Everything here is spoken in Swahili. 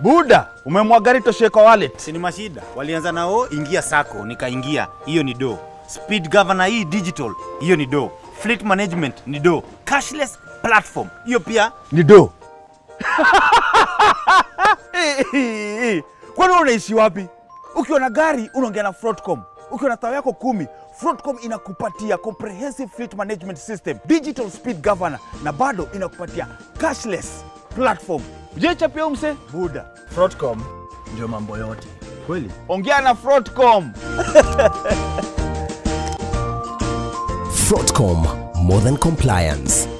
Buda, umemwaga gari toshe kwa wallet. Si ni mashida. Walianza nao ingia sako, nikaingia. Hiyo ni do. Speed governor hii digital, hiyo ni do. Fleet management ni do. Cashless platform, hiyo pia Ni do. Eh, eh, eh. Kwani wewe unaishi wapi? Ukiwa na gari unaongea na Fraudcom. Ukiwa na tao yako kumi, Fraudcom inakupatia comprehensive fleet management system, digital speed governor na bado inakupatia cashless platform. Je, chapia huyu mse? Buda. Fraudcom ndio mambo yote. kweli. Ongea na Fraudcom. Fraudcom, more than compliance.